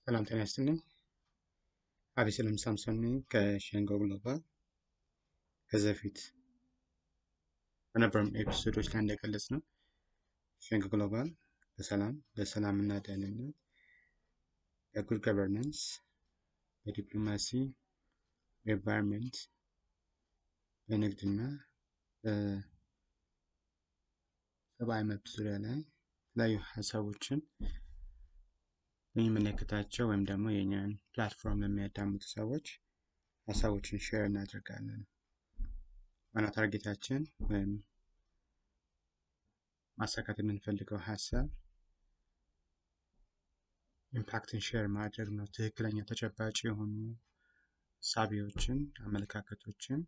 ሰላም ጤና ይስጥልኝ። አቤሰሎም ሳምሶን ነኝ ከሸንጎ ግሎባል። ከዚህ በፊት በነበሩን ኤፒሶዶች ላይ እንደገለጽ ነው ሸንጎ ግሎባል በሰላም በሰላም እና ደህንነት፣ በጉድ ገቨርናንስ፣ በዲፕሎማሲ፣ በኤንቫይሮንመንት፣ በንግድና በሰብአዊ መብት ዙሪያ ላይ የተለያዩ ሀሳቦችን የሚመለከታቸው ወይም ደግሞ የእኛን ፕላትፎርም ለሚያዳምጡ ሰዎች ሀሳቦችን ሼር እናደርጋለን። ዋና ታርጌታችን ወይም ማሳካት የምንፈልገው ሀሳብ ኢምፓክትን ሼር ማድረግ ነው። ትክክለኛ ተጨባጭ የሆኑ ሳቢዎችን፣ አመለካከቶችን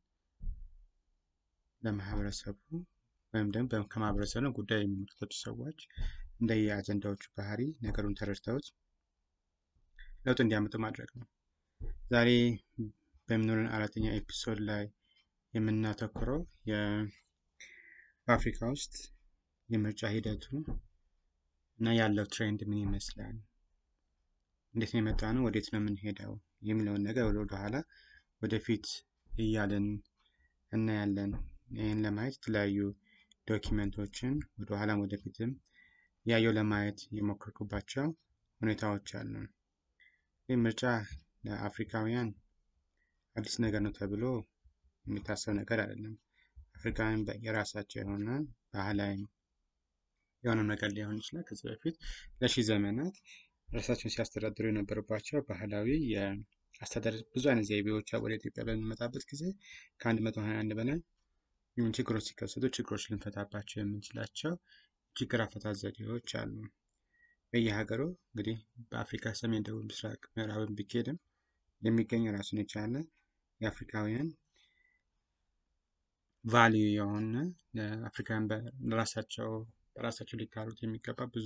ለማህበረሰቡ ወይም ደግሞ ከማህበረሰቡ ጉዳይ የሚመለከቱ ሰዎች እንደየ አጀንዳዎቹ ባህሪ ነገሩን ተረድተውት ለውጥ እንዲያመጡ ማድረግ ነው። ዛሬ በሚኖረን አራተኛ ኤፒሶድ ላይ የምናተኩረው በአፍሪካ ውስጥ የምርጫ ሂደቱ እና ያለው ትሬንድ ምን ይመስላል፣ እንዴት ነው የመጣ ነው፣ ወዴት ነው የምንሄደው የሚለውን ነገር ወደኋላ ወደፊት እያለን እናያለን። ይህን ለማየት የተለያዩ ዶኪመንቶችን ወደኋላም ወደፊትም ያየው ለማየት የሞከርኩባቸው ሁኔታዎች አሉ። ይህ ምርጫ ለአፍሪካውያን አዲስ ነገር ነው ተብሎ የሚታሰብ ነገር አይደለም። አፍሪካውያን የራሳቸው የሆነ ባህላዊ የሆነ ነገር ሊሆን ይችላል። ከዚህ በፊት ለሺህ ዘመናት ራሳቸውን ሲያስተዳድሩ የነበሩባቸው ባህላዊ የአስተዳደር ብዙ አይነት ዘይቤዎች ወደ ኢትዮጵያ በሚመጣበት ጊዜ ከአንድ መቶ ሀያ አንድ በላይ ችግሮች ሲከሰቱ ችግሮች ልንፈታባቸው የምንችላቸው ችግር አፈታት ዘዴዎች አሉ። በየሀገሩ እንግዲህ በአፍሪካ ሰሜን፣ ደቡብ፣ ምስራቅ፣ ምዕራብን ቢኬድም የሚገኝ ራሱን የቻለ የአፍሪካውያን ቫሊዩ የሆነ አፍሪካውያን በራሳቸው በራሳቸው ሊካሉት የሚገባ ብዙ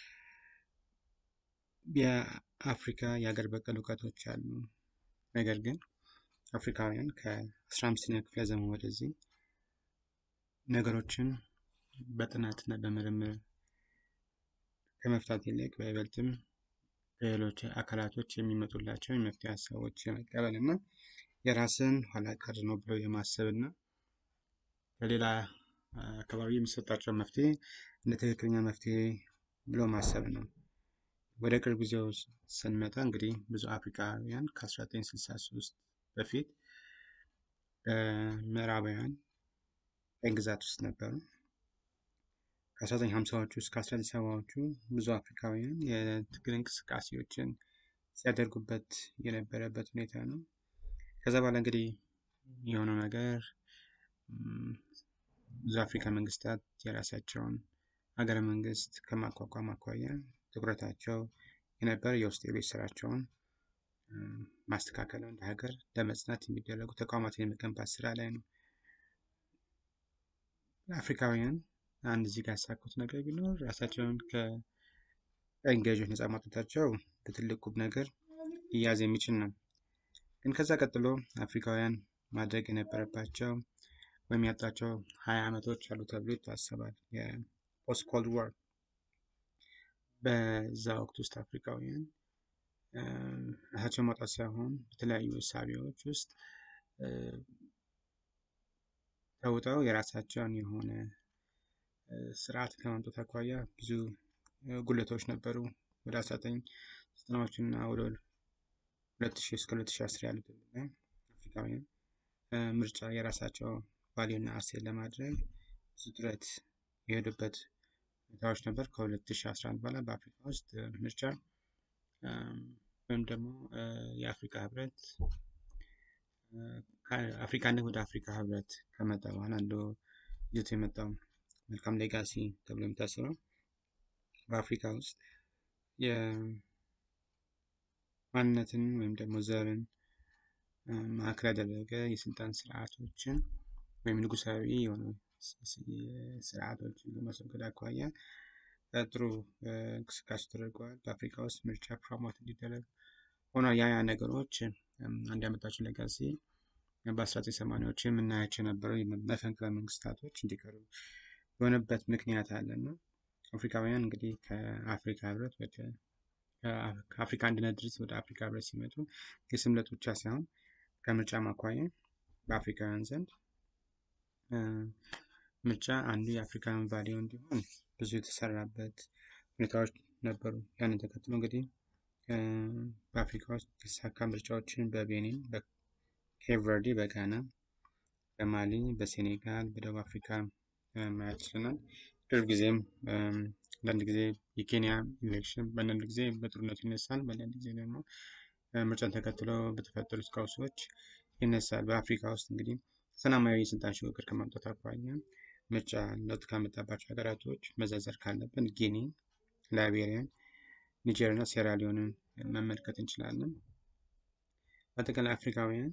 የአፍሪካ የሀገር በቀል እውቀቶች አሉ። ነገር ግን አፍሪካውያን ከአስራ አምስተኛ ክፍለ ዘመን ወደዚህ ነገሮችን በጥናትና በምርምር ከመፍታት ይልቅ በይበልጥም ከሌሎች አካላቶች የሚመጡላቸው የመፍትሄ ሀሳቦች የመቀበል እና የራስን ኋላ ቀር ነው ብለው የማሰብ እና ከሌላ አካባቢ የሚሰጣቸው መፍትሄ እንደ ትክክለኛ መፍትሄ ብሎ ማሰብ ነው። ወደ ቅርብ ጊዜው ስንመጣ እንግዲህ ብዙ አፍሪካውያን ከ1963 በፊት በምዕራባውያን ቀኝ ግዛት ውስጥ ነበሩ። ከ1950ዎቹ እስከ 1970ዎቹ ብዙ አፍሪካውያን የትግል እንቅስቃሴዎችን ሲያደርጉበት የነበረበት ሁኔታ ነው። ከዛ በኋላ እንግዲህ የሆነው ነገር ብዙ አፍሪካ መንግስታት የራሳቸውን ሀገረ መንግስት ከማቋቋም አኳያ ትኩረታቸው የነበረ የውስጥ የቤት ስራቸውን ማስተካከል እንደ ሀገር ለመጽናት የሚደረጉ ተቋማትን የመገንባት ስራ ላይ ነው። አፍሪካውያን አንድ እዚህ ጋር ያሳኩት ነገር ቢኖር ራሳቸውን ከቀኝ ገዢዎች ነጻ ማውጣታቸው በትልቅ ቁም ነገር ሊያዝ የሚችል ነው። ግን ከዛ ቀጥሎ አፍሪካውያን ማድረግ የነበረባቸው ወይም ያጣቸው ሀያ ዓመቶች አሉ ተብሎ ይታሰባል። የፖስት ኮልድ ዋር በዛ ወቅት ውስጥ አፍሪካውያን ራሳቸውን ማውጣት ሳይሆን በተለያዩ እሳቤዎች ውስጥ ተውጠው የራሳቸውን የሆነ ስርዓት ከማምጣት አኳያ ብዙ ጉለቶች ነበሩ። ወደ አስራ ዘጠኝ ዘጠናዎች እና ወደ ሁለት ሺህ እስከ ሁለት ሺህ አስር ያሉት አፍሪካውያን ምርጫ የራሳቸው ቫሊዩ እና አሴት ለማድረግ ብዙ ጥረት የሄዱበት ሁኔታዎች ነበር። ከ2011 በኋላ በአፍሪካ ውስጥ ምርጫ ወይም ደግሞ የአፍሪካ ህብረት አፍሪካነት ወደ አፍሪካ ህብረት ከመጣ በኋላ አንዱ ይዞት የመጣው መልካም ሌጋሲ ተብሎ የሚታሰበው በአፍሪካ ውስጥ የማንነትን ወይም ደግሞ ዘርን ማዕከል ያደረገ የስልጣን ስርዓቶችን ወይም ንጉሳዊ የሆኑ ስርዓቶችን ለማስወገድ አኳያ ጥሩ እንቅስቃሴ ተደርገዋል። በአፍሪካ ውስጥ ምርጫ ፕሮሞት እንዲደረግ ሆኗል። ያ ያ ነገሮች አንድ ያመጣቸው ሌጋሲ በ1980ዎቹ የምናያቸው የነበረው መፈንቅለ መንግስታቶች እንዲቀሩ የሆነበት ምክንያት አለ እና አፍሪካውያን እንግዲህ ከአፍሪካ ህብረት ወደ ከአፍሪካ አንድነት ድርጅት ወደ አፍሪካ ህብረት ሲመጡ የስም ለውጥ ብቻ ሳይሆን ከምርጫ ማኳያ በአፍሪካውያን ዘንድ ምርጫ አንዱ የአፍሪካን ቫሊዩ እንዲሆን ብዙ የተሰራበት ሁኔታዎች ነበሩ። ያንን ተከትሎ እንግዲህ በአፍሪካ ውስጥ የተሳካ ምርጫዎችን በቤኒን፣ በኬፕ ቨርዲ፣ በጋና፣ በማሊ፣ በሴኔጋል፣ በደቡብ አፍሪካ ማየት ችለናል። ቅርብ ጊዜም አንዳንድ ጊዜ የኬንያ ኢሌክሽን በአንዳንድ ጊዜ በጦርነቱ ይነሳል፣ በአንዳንድ ጊዜ ደግሞ ምርጫን ተከትሎ በተፈጠሩት ቀውሶች ይነሳል። በአፍሪካ ውስጥ እንግዲህ ሰላማዊ የስልጣን ሽግግር ከማምጣት አኳያ ምርጫ ለውጥ ካመጣባቸው ሀገራቶች መዘርዘር ካለብን ጊኒ፣ ላይቤሪያን፣ ኒጀር እና ሴራሊዮንን መመልከት እንችላለን። በአጠቃላይ አፍሪካውያን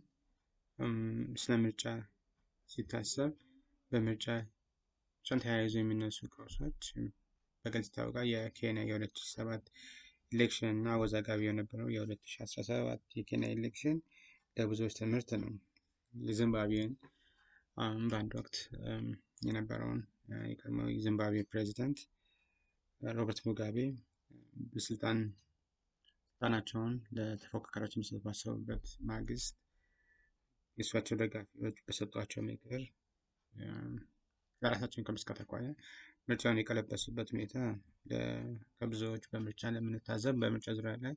ስለ ምርጫ ሲታሰብ በምርጫ ጫን ተያይዞ የሚነሱ ቀውሶች በግልጽ ይታወቃል። የኬንያ የ2007 ኢሌክሽን እና አወዛጋቢ የነበረው የ2017 የኬንያ ኢሌክሽን ለብዙዎች ትምህርት ነው። የዚምባብዌን በአንድ ወቅት የነበረውን የቀድሞው የዚምባብዌ ፕሬዚዳንት ሮበርት ሙጋቤ በስልጣን ስልጣናቸውን ለተፎካካሪዎች የሚሰጡ ባሰቡበት ማግስት የእሷቸው ደጋፊዎች በሰጧቸው ምክር ለራሳቸውን ከመስጋት አኳያ ምርጫውን የቀለበሱበት ሁኔታ ከብዙዎች በምርጫ ለምንታዘብ በምርጫ ዙሪያ ላይ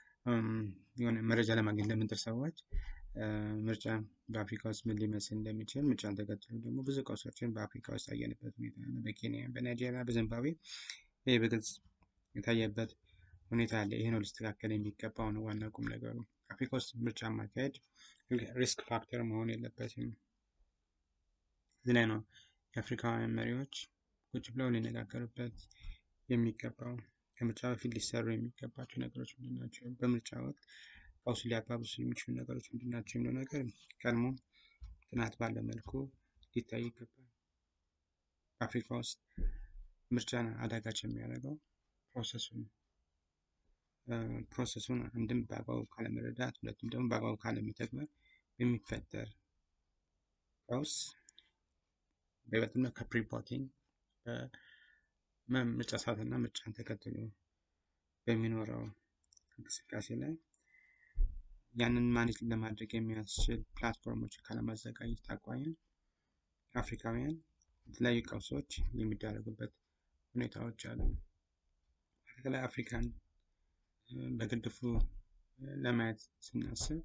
የሆነ መረጃ ለማግኘት ለምንጥር ሰዎች ምርጫ በአፍሪካ ውስጥ ምን ሊመስል እንደሚችል ምርጫን ተከትሎ ደግሞ ብዙ ቀውሶችን በአፍሪካ ውስጥ ያየንበት ሁኔታ ነው። በኬንያ፣ በናይጄሪያ፣ በዚምባብዌ ይህ በግልጽ የታየበት ሁኔታ አለ። ይህ ነው ሊስተካከል የሚገባው ነው ዋና ቁም ነገሩ። አፍሪካ ውስጥ ምርጫ ማካሄድ ሪስክ ፋክተር መሆን የለበትም። እዚህ ላይ ነው የአፍሪካውያን መሪዎች ቁጭ ብለው ሊነጋገሩበት የሚገባው። ከምርጫ በፊት ሊሰሩ የሚገባቸው ነገሮች ምንድን ናቸው? በምርጫ ወቅት ቀውሱ ሊያባብሱ የሚችሉ ነገሮች ምንድን ናቸው የሚለው ነገር ቀድሞ ጥናት ባለ መልኩ ሊታይ ይገባል። በአፍሪካ ውስጥ ምርጫን አዳጋች የሚያደርገው ፕሮሰሱን ፕሮሰሱን አንድም በአግባቡ ካለመረዳት፣ ሁለቱም ደግሞ በአግባቡ ካለመተግበር የሚፈጠር ቀውስ በይበልጥም ከፕሪፖቲንግ ምርጫ ሰዓትና ምርጫን ተከትሎ በሚኖረው እንቅስቃሴ ላይ ያንን ማኔጅ ለማድረግ የሚያስችል ፕላትፎርሞች ካለማዘጋጀት አኳያ አፍሪካውያን የተለያዩ ቀውሶች የሚዳረጉበት ሁኔታዎች አሉ። በተለይ አፍሪካን በግድፉ ለማየት ስናስብ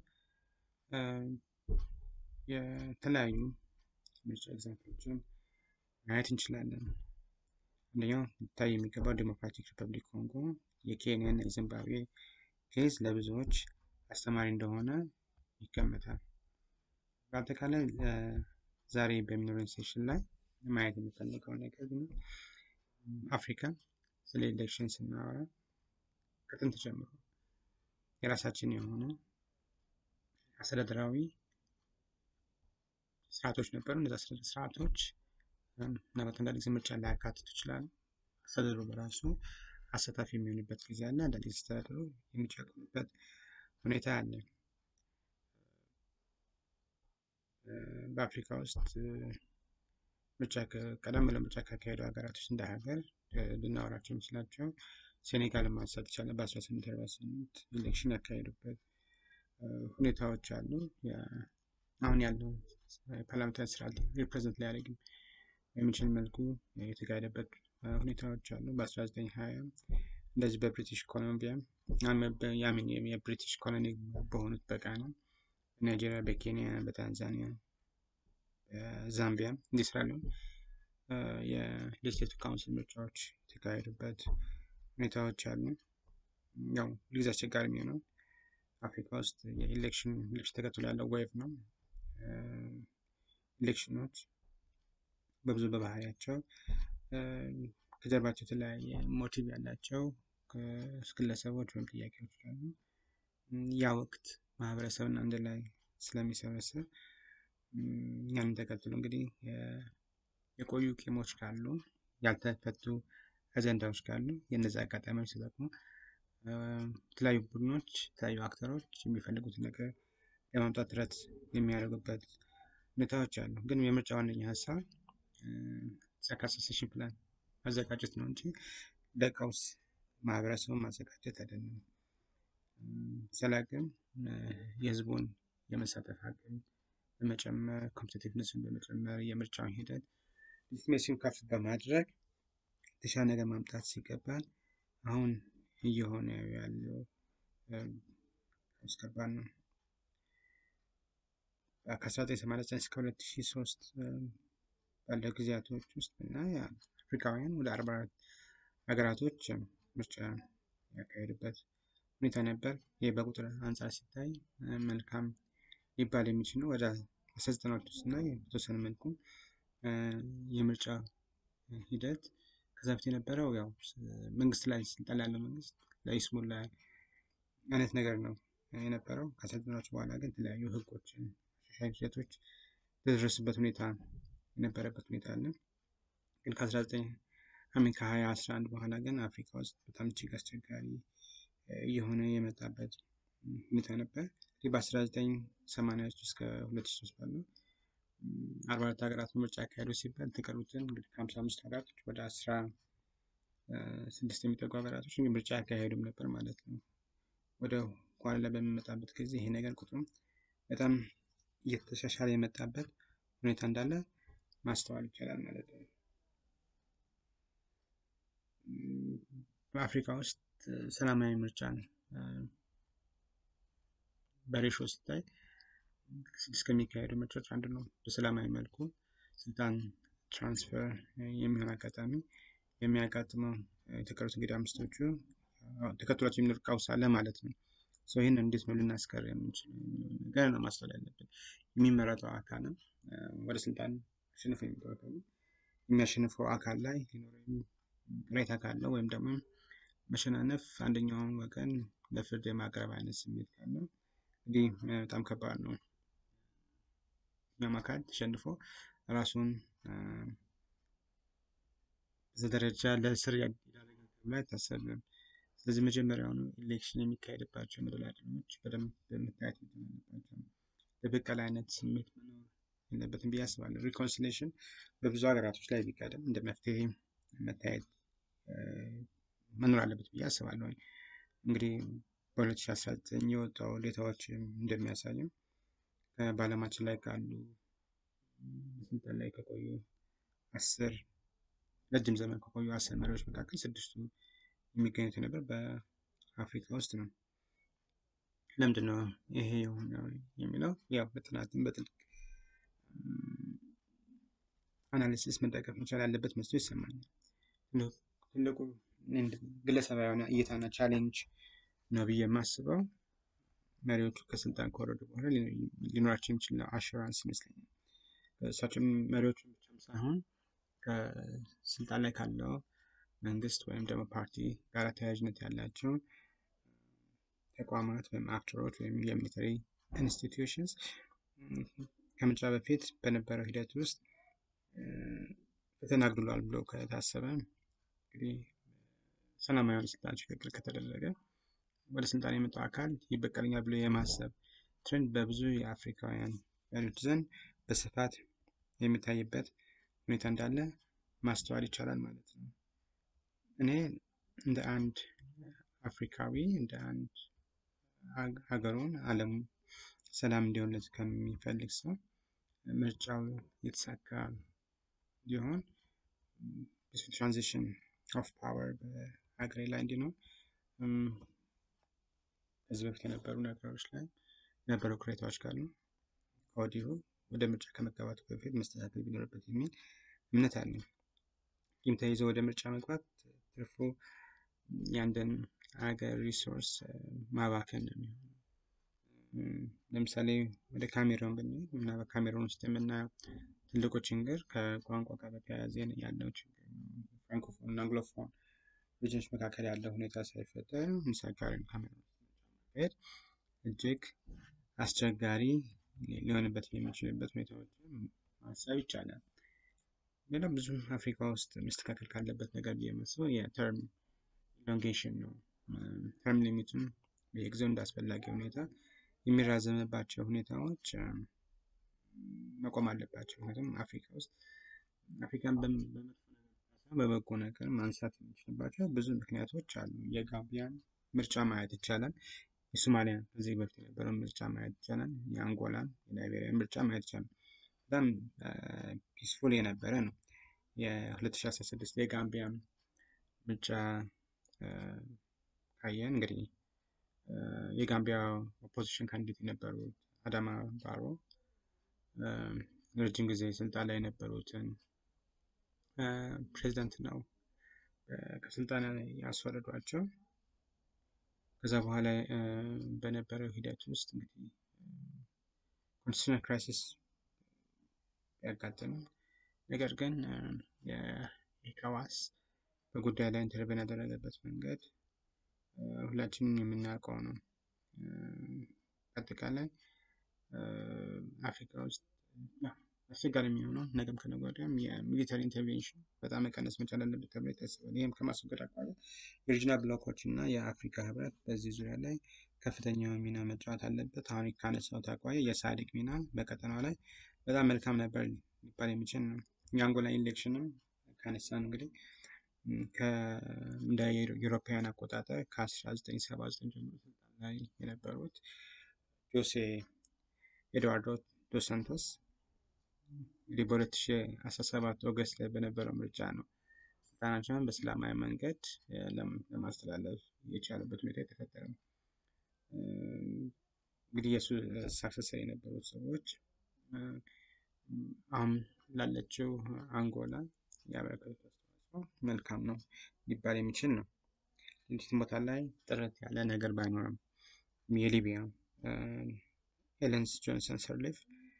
የተለያዩ ምርጫ ኤግዛምፕሎችን ማየት እንችላለን። አንደኛው ሊታይ የሚገባው ዴሞክራቲክ ሪፐብሊክ ኮንጎ የኬንያ እና የዚምባብዌ ኬዝ ለብዙዎች አስተማሪ እንደሆነ ይገመታል። በአጠቃላይ ዛሬ በሚኖረን ሴሽን ላይ ማየት የሚፈልገው ነገር ግን አፍሪካ ስለ ኤሌክሽን ስናወራ ከጥንት ጀምሮ የራሳችን የሆነ አስተዳደራዊ ስርዓቶች ነበሩ። እነዚ አስተዳደር ስርዓቶች ምናልባት አንዳንድ ጊዜ ምርጫ ላያካትቱ ይችላሉ። አስተዳደሩ በራሱ አሳታፊ የሚሆንበት ጊዜ አለ። አንዳንድ ጊዜ አስተዳደሩ የሚጨቁንበት ሁኔታ አለ። በአፍሪካ ውስጥ ምርጫ ቀደም ብለው ምርጫ ካካሄዱ ሀገራቶች እንደ ሀገር ልናወራቸው የምችላቸው ሴኔጋልን ማንሳት ይቻላል። በ1848 ኢሌክሽን ያካሄዱበት ሁኔታዎች አሉ። አሁን ያለው ፓርላሜንታሪ ስርዓት ሪፕሬዘንት ሊያደርግ የሚችል መልኩ የተካሄደበት ሁኔታዎች አሉ። በ1920 እንደዚህ በብሪቲሽ ኮሎምቢያ ያምን የብሪቲሽ ኮሎኒ በሆኑት በጋና፣ በናይጄሪያ፣ በኬንያ፣ በታንዛኒያ፣ በዛምቢያ እንዲህ ስላሉ የሌጅስሌቲቭ ካውንስል ምርጫዎች የተካሄዱበት ሁኔታዎች አሉ። ያው ሁልጊዜ አስቸጋሪ የሚሆነው አፍሪካ ውስጥ የኢሌክሽን ኢሌክሽን ተከትሎ ያለው ዌቭ ነው። ኢሌክሽኖች በብዙ በባህሪያቸው ከጀርባቸው የተለያየ ሞቲቭ ያላቸው ግለሰቦች ወይም ጥያቄዎች አሉ። ያ ወቅት ማህበረሰብን አንድ ላይ ስለሚሰበስብ ያንን ተከትሎ እንግዲህ የቆዩ ቂሞች ካሉ ያልተፈቱ አጀንዳዎች ካሉ የእነዚህ አጋጣሚዎች ተጠቅሞ የተለያዩ ቡድኖች የተለያዩ አክተሮች የሚፈልጉትን ነገር ለማምጣት ጥረት የሚያደርጉበት ሁኔታዎች አሉ። ግን የምርጫ ዋነኛ ሀሳብ ሰካሰሴሽን ፕላን ማዘጋጀት ነው እንጂ ለቀውስ ማህበረሰቡን ማዘጋጀት አይደለም። ዘላቅም የህዝቡን የመሳተፍ አቅም በመጨመር ኮምፒቲቲቭነስን በመጨመር የምርጫውን ሂደት ሊትሜሲን ከፍ በማድረግ የተሻለ ነገር ማምጣት ሲገባል አሁን እየሆነ ያለው አስገባን ነው። ከ1989 እስከ 2003 ባለው ጊዜያቶች ውስጥ እና አፍሪካውያን ወደ 44 ሀገራቶች ምርጫ ያካሄዱበት ሁኔታ ነበር። ይህ በቁጥር አንጻር ሲታይ መልካም ሊባል የሚችል ነው። ወደ 1990ዎች ውስጥ እና በተወሰነ መልኩ የምርጫ ሂደት ከዛ በፊት የነበረው ያው መንግስት ላይ ስልጣን ያለው መንግስት ለይስሙላ አይነት ነገር ነው የነበረው። ከሰልጥናዎች በኋላ ግን የተለያዩ ህጎችን አሻሻይ ሂደቶች በደረሱበት ሁኔታ የነበረበት ሁኔታ አለ። ግን ከ19 አሚን ከ2011 በኋላ ግን አፍሪካ ውስጥ በጣም እጅግ አስቸጋሪ እየሆነ የመጣበት ሁኔታ ነበር። ይህ በ1980 እስከ 2003 ባለው 44 ሀገራት ምርጫ ያካሄዱ ሲባል የተቀሩትን እንግዲህ ከ55 ሀገራቶች ወደ 16 የሚጠጉ ሀገራቶች ምርጫ ያካሄዱም ነበር ማለት ነው። ወደ ኋላ ላይ በሚመጣበት ጊዜ ይሄ ነገር ቁጥሩ በጣም እየተሻሻለ የመጣበት ሁኔታ እንዳለ ማስተዋል ይቻላል ማለት ነው። በአፍሪካ ውስጥ ሰላማዊ ምርጫን በሬሾ ሲታይ ስድስት ከሚካሄዱ ምርጫዎች አንዱ ነው። በሰላማዊ መልኩ ስልጣን ትራንስፈር የሚሆን አጋጣሚ የሚያጋጥመው የተቀሩት እንግዲህ አምስቶቹ ተከትሏቸው የሚኖር ቀውስ አለ ማለት ነው። ይህን እንዴት ነው ልናስቀር የምንችለው ነገር ነው ማስተዋል ያለብን። የሚመረጠው አካልም ወደ ስልጣን አሸንፎ የሚመጣው አካል የሚያሸንፈው አካል ላይ ሊኖረው ቅሬታ ካለው ወይም ደግሞ መሸናነፍ አንደኛውን ወገን ለፍርድ የማቅረብ አይነት ስሜት ካለው እንግዲህ በጣም ከባድ ነው። እኛም አካል ተሸንፎ ራሱን በዛ ደረጃ ለእስር ያደረጋል ተብሎ አይታሰብም። ስለዚህ መጀመሪያውኑ ኢሌክሽን የሚካሄድባቸው መደላድሎች በደንብ በመታየት አለባቸው። በበቀል አይነት ስሜት መኖር የለበትም ብዬ አስባለሁ። ሪኮንሲሌሽን በብዙ ሀገራቶች ላይ ቢቀድም እንደ መፍትሄ መታየት መኖር አለበት ብዬ አስባለሁ። እንግዲህ በ2019 የወጣው ዴታዎች እንደሚያሳየው በዓለማችን ላይ ካሉ ስልጣን ላይ ከቆዩ አስር ረጅም ዘመን ከቆዩ አስር መሪዎች መካከል ስድስቱ የሚገኙት ነበር በአፍሪካ ውስጥ ነው። ለምንድን ነው ይሄ የሆነው የሚለው ያው በጥናትም በጥልቅ አናሊሲስ መጠቀም መቻል ያለበት መስሎ ይሰማኛል። ትልቁ ግለሰባዊ የሆነ እይታና ቻሌንጅ ነው ብዬ የማስበው መሪዎቹ ከስልጣን ከወረዱ በኋላ ሊኖራቸው የሚችል አሹራንስ ይመስለኛል። እሳቸው መሪዎቹ ብቻም ሳይሆን ከስልጣን ላይ ካለው መንግስት ወይም ደግሞ ፓርቲ ጋር ተያያዥነት ያላቸው ተቋማት ወይም አክተሮች ወይም የሚሊተሪ ኢንስቲትዩሽንስ ከምርጫ በፊት በነበረው ሂደት ውስጥ ፈተና አግድሏል ብሎ ከታሰበ እንግዲህ ሰላማዊ የሆነ ስልጣን ሽግግር ከተደረገ ወደ ስልጣን የመጣው አካል ይበቀለኛል ብሎ የማሰብ ትሬንድ በብዙ የአፍሪካውያን መሪዎች ዘንድ በስፋት የሚታይበት ሁኔታ እንዳለ ማስተዋል ይቻላል ማለት ነው። እኔ እንደ አንድ አፍሪካዊ እንደ አንድ ሀገሩን ዓለም ሰላም እንዲሆንለት ከሚፈልግ ሰው ምርጫው የተሳካ እንዲሆን ትራንዚሽን ኦፍ ፓወር በሀገሬ ላይ እንዲኖር ከዚህ በፊት የነበሩ ነገሮች ላይ የነበሩ ቅሬታዎች ካሉ ከወዲሁ ወደ ምርጫ ከመጋባቱ በፊት መስተካከል ቢኖርበት የሚል እምነት አለኝ። ይህም ተይዞ ወደ ምርጫ መግባት ትርፉ የአንድን ሀገር ሪሶርስ ማባከን ነው የሚሆነው። ለምሳሌ ወደ ካሜሮን ብንሄድ እና በካሜሮን ውስጥ የምናየው ትልቁ ችግር ከቋንቋ ጋር በተያያዘ ያለው ችግር ነው። ፍራንኮፎን እና አንግሎፎን ልጆች መካከል ያለው ሁኔታ ሳይፈጠር ምሳሌ ካሜሮን ማካሄድ እጅግ አስቸጋሪ ሊሆንበት የሚችልበት ሁኔታዎችን ማሰብ ይቻላል። ሌላ ብዙ አፍሪካ ውስጥ መስተካከል ካለበት ነገር ብዬ የማስበው የተርም ኢሎንጌሽን ነው። ተርም ሊሚቱን በየጊዜው እንዳስፈላጊ ሁኔታ የሚራዘምባቸው ሁኔታዎች መቆም አለባቸው። ምክንያቱም አፍሪካ ውስጥ አፍሪካን በመጥፎ ነገር በበጎ ነገር ማንሳት የሚችልባቸው ብዙ ምክንያቶች አሉ። የጋምቢያን ምርጫ ማየት ይቻላል። የሶማሊያ ከዚህ በፊት የነበረውን ምርጫ ማየት ይቻላል። የአንጎላን የላይቤሪያን ምርጫ ማየት ይቻላል። በጣም ፒስፉል የነበረ ነው። የ2016 የጋምቢያ ምርጫ ካየን እንግዲህ የጋምቢያ ኦፖዚሽን ካንዲዴት የነበሩት አዳማ ባሮ ረጅም ጊዜ ስልጣን ላይ የነበሩትን ፕሬዚዳንት ነው ከስልጣን ያስወረዷቸው። ከዛ በኋላ በነበረው ሂደት ውስጥ እንግዲህ ኮንስቲቱሽናል ክራይሲስ ያጋጠመው ነገር ግን የኢካዋስ በጉዳይ ላይ ኢንተርቬን ያደረገበት መንገድ ሁላችንም የምናውቀው ነው። አጠቃላይ አፍሪካ ውስጥ አስቸጋሪ የሚሆነው ነገም ከነገ ወዲያም የሚሊተሪ ኢንተርቬንሽን በጣም መቀነስ መቻል አለበት ተብሎ ይታሰባል። ይህም ከማስወገድ አኳያ የሪጅናል ብሎኮች እና የአፍሪካ ህብረት በዚህ ዙሪያ ላይ ከፍተኛ ሚና መጫወት አለበት። አሁን ካነሳሁት አኳያ የሳዲቅ ሚና በቀጠናው ላይ በጣም መልካም ነበር ሊባል የሚችል ነው። የአንጎላ ኢሌክሽንም ካነሳን እንግዲህ እንደ የአውሮፓውያን አቆጣጠር ከ1979 ጀምሮ ስልጣን ላይ የነበሩት ጆሴ ኤድዋርዶ ዶስ ሳንቶስ እንግዲህ በ2017 ኦገስት ላይ በነበረው ምርጫ ነው ስልጣናቸውን በሰላማዊ መንገድ ለማስተላለፍ የቻሉበት ሁኔታ የተፈጠረ ነው። እንግዲህ የእሱ ሳክሰሰር የነበሩት ሰዎች አሁን ላለችው አንጎላ ያበረከቱት አስተዋጽኦ መልካም ነው ሊባል የሚችል ነው። እንዲህ ቦታ ላይ ጥረት ያለ ነገር ባይኖርም የሊቢያ ኤለንስ ጆንሰን ሰርሊፍ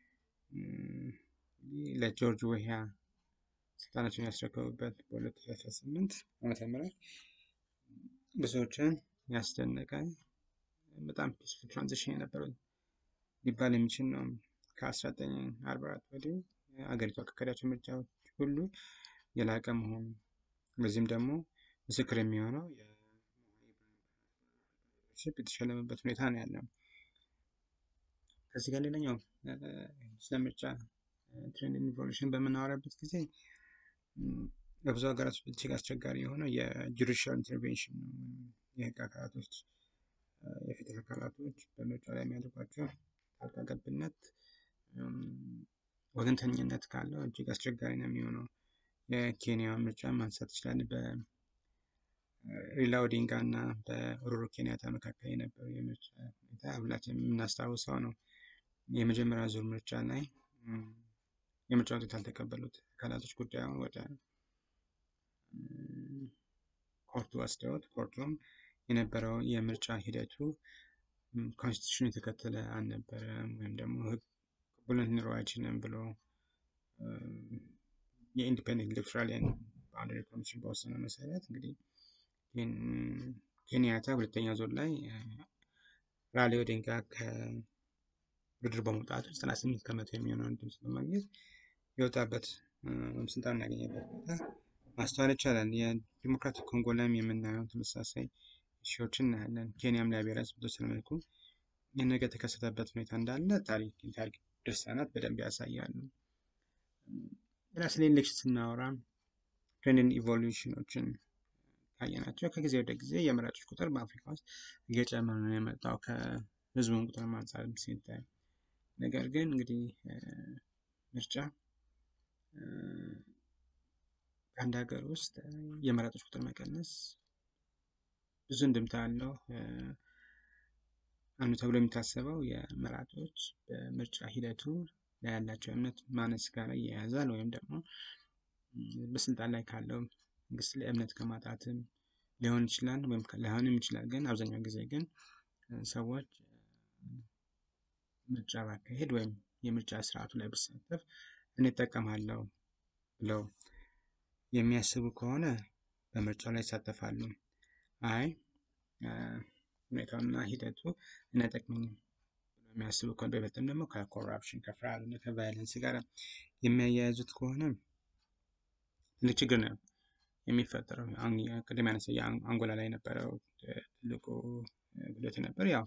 ለጆርጅ ወሂያ ስልጣናቸውን ያስረከቡበት በ2018 ዓመተ ምህረት ብዙዎችን ያስደነቀ በጣም ፒስፉል ትራንዚሽን የነበረው ሊባል የሚችል ነው። ከ1944 ወዲህ አገሪቷ ካካሄዳቸው ምርጫዎች ሁሉ የላቀ መሆኑ በዚህም ደግሞ ምስክር የሚሆነው የተሸለመበት ሁኔታ ነው ያለው። ከዚህ ጋር ሌላኛው ስለ ምርጫ ትሬንድ ኢቮሉሽን በምናወራበት ጊዜ በብዙ ሀገራት እጅግ አስቸጋሪ የሆነው የጁዲሻል ኢንተርቬንሽን ነው። የህግ አካላቶች የፍትህ አካላቶች በምርጫ ላይ የሚያደርጓቸው ጣልቃ ገብነት ወገንተኝነት ካለው እጅግ አስቸጋሪ ነው የሚሆነው። የኬንያ ምርጫ ማንሳት ይችላል። በሪላ ኦዲንጋ እና በኡሁሩ ኬንያታ መካከል የነበረው የምርጫ ሁኔታ ሁላችንም የምናስታውሰው ነው። የመጀመሪያ ዙር ምርጫ ላይ የምርጫ ውጤት ያልተቀበሉት አካላቶች ጉዳዩን ወደ ኮርቱ ወስደውት ኮርቱም የነበረው የምርጫ ሂደቱ ኮንስቲቱሽን የተከተለ አልነበረም ወይም ደግሞ ህግ ቅቡልነት ሊኖረው አይችልም ብሎ የኢንዲፔንደንት ኤሌክቶራል ባውንደሪ ኮሚሽን በወሰነው መሰረት እንግዲህ ኬንያታ ሁለተኛ ዙር ላይ ራይላ ኦዲንጋ ከውድድር በመውጣቱ 98 ከመቶ የሚሆነውን ድምፅ በማግኘት የወጣበት ስልጣን ያገኘበት ቦታ ማስተዋል ይቻላል። የዲሞክራቲክ ኮንጎ ላይም የምናየው ተመሳሳይ ሺዎችን እናያለን። ኬንያም ላይ ብሔራዊ በተወሰነ መልኩ ይህ ነገር የተከሰተበት ሁኔታ እንዳለ ታሪክ የታሪክ ድርሳናት በደንብ ያሳያሉ። ሌላ ስለ ኢሌክሽን ስናወራ ትሬንድ ኢቮሉሽኖችን ካየናቸው ከጊዜ ወደ ጊዜ የመራጮች ቁጥር በአፍሪካ ውስጥ እየጨመረ ነው የመጣው ከህዝቡን ቁጥር አንጻር ሲታይ። ነገር ግን እንግዲህ ምርጫ በአንድ ሀገር ውስጥ የመራጮች ቁጥር መቀነስ ብዙ እንድምታ አለው። አንዱ ተብሎ የሚታሰበው የመራጮች በምርጫ ሂደቱ ላይ ያላቸው እምነት ማነስ ጋር ይያያዛል ወይም ደግሞ በስልጣን ላይ ካለው መንግስት ላይ እምነት ከማጣትም ሊሆን ይችላል ወይም ላይሆንም ይችላል። ግን አብዛኛው ጊዜ ግን ሰዎች ምርጫ ባካሄድ ወይም የምርጫ ስርዓቱ ላይ ብሳተፍ እኔ እጠቀማለሁ ብለው የሚያስቡ ከሆነ በምርጫው ላይ ይሳተፋሉ። አይ ሁኔታውና ሂደቱ እኔ አይጠቅመኝም ብለው የሚያስቡ ከሆነ በይበልጥም ደግሞ ከኮራፕሽን ከፍርሃት እና ከቫይለንስ ጋር የሚያያይዙት ከሆነ ትልቅ ችግር ነው የሚፈጠረው። ቅድም ያነሳ አንጎላ ላይ የነበረው ትልቁ ጉዳት የነበረ ያው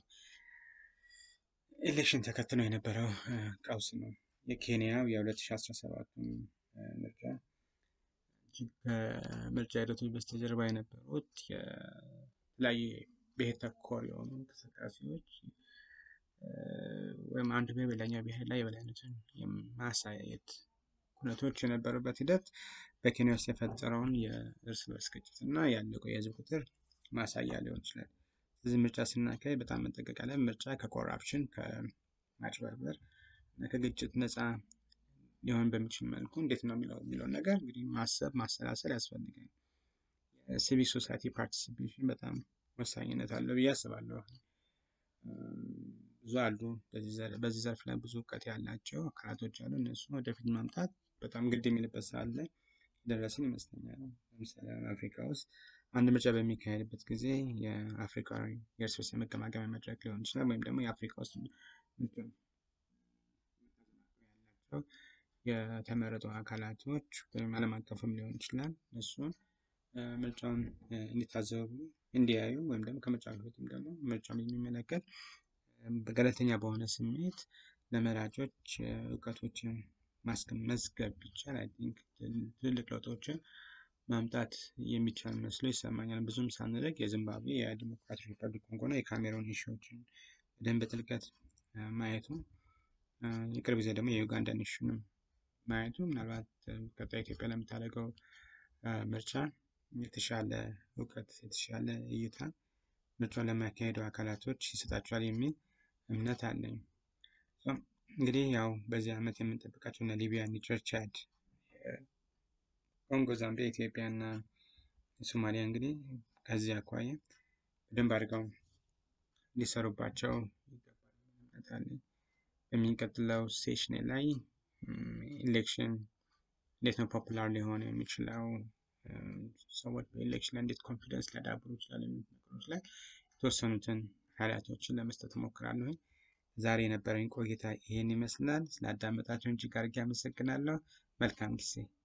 ኤሌክሽን ተከትሎ የነበረው ቀውስ ነው። የኬንያው የ2017 ምርጫ ከምርጫ ሂደቶች በስተጀርባ የነበሩት የተለያዩ ብሔር ተኮር የሆኑ እንቅስቃሴዎች ወይም አንዱ ብሔር በሌላኛው ብሔር ላይ የበላይነትን የማሳየት ሁነቶች የነበሩበት ሂደት በኬንያ ውስጥ የፈጠረውን የእርስ በርስ ግጭት እና ያለቀው የህዝብ ቁጥር ማሳያ ሊሆን ይችላል። ስለዚህ ምርጫ ስናካሄድ በጣም መጠንቀቅ አለ። ምርጫ ከኮራፕሽን ከማጭበርበር እና ከግጭት ነፃ ሊሆን በሚችል መልኩ እንዴት ነው የሚለው የሚለውን ነገር እንግዲህ ማሰብ ማሰላሰል ያስፈልጋል። ሲቪክ ሶሳይቲ ፓርቲሲፔሽን በጣም ወሳኝነት አለው ብዬ አስባለሁ። ብዙ አሉ በዚህ ዘርፍ ላይ ብዙ እውቀት ያላቸው አካላቶች አሉ። እነሱ ወደፊት ማምጣት በጣም ግድ የሚልበት ሰዓት ላይ ደረስን ይመስለኛል። ለምሳሌ አፍሪካ ውስጥ አንድ ምርጫ በሚካሄድበት ጊዜ የአፍሪካዊ የእርስ በርስ የመገማገሚያ መድረክ ሊሆን ይችላል ወይም ደግሞ የአፍሪካ ውስጥ ያላቸው የተመረጡ አካላቶች ወይም ዓለም አቀፍም ሊሆን ይችላል እሱን ምርጫውን እንዲታዘቡ እንዲያዩ ወይም ደግሞ ከምርጫ በፊትም ደግሞ ምርጫውን የሚመለከት ገለልተኛ በሆነ ስሜት ለመራጮች እውቀቶችን መዝገብ ቢቻል አይ ቲንክ ትልልቅ ለውጦችን ማምጣት የሚቻል መስሎ ይሰማኛል። ብዙም ሳንርቅ የዚምባብዌ የዲሞክራቲክ ሪፐብሊክ ኮንጎና የካሜሮን ኢሹዎችን በደንብ በጥልቀት ማየቱ የቅርብ ጊዜ ደግሞ የዩጋንዳን ኢሹንም ማየቱ ምናልባት ቀጣይ ኢትዮጵያ ለምታደርገው ምርጫ የተሻለ እውቀት የተሻለ እይታ ምርጫውን ለሚያካሄዱ አካላቶች ይሰጣቸዋል የሚል እምነት አለኝ። እንግዲህ ያው በዚህ ዓመት የምንጠብቃቸው እነ ሊቢያ፣ ኒጀር፣ ቻድ፣ ኮንጎ፣ ዛምቢያ፣ ኢትዮጵያ እና ሶማሊያ እንግዲህ ከዚህ አኳያ በደንብ አድርገው ሊሰሩባቸው ይገባል። በሚቀጥለው ሴሽን ላይ ኢሌክሽን እንዴት ነው ፖፑላር ሊሆን የሚችለው ሰዎች በኤሌክሽን ላይ እንዴት ኮንፊደንስ ሊያዳብሩ ይችላል የሚሉት ነገሮች ላይ የተወሰኑትን ሀይላቶችን ለመስጠት እሞክራለሁ። ዛሬ የነበረኝ ቆይታ ይህን ይመስላል። ስላዳመጣችሁን እጅግ አድርጌ አመሰግናለሁ። መልካም ጊዜ